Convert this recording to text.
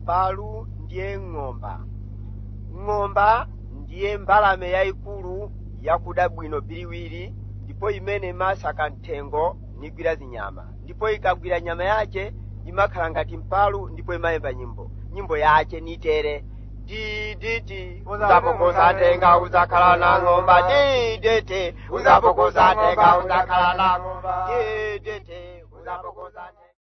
mpalu ndiye ng'omba ng'omba ndiye mbalame yayikulu yakuda bwino biliwiri ndipo imene imasaka mthengo nigwira zinyama ndipo ikagwira nyama yace imakhala ngati mpalu ndipo imayimba nyimbo nyimbo yace nitere diditi uzapokoza tenga uzakhala na ng'omba didete uzapokoza tenga uzakhala na ng'omba didete uzapokoza tenga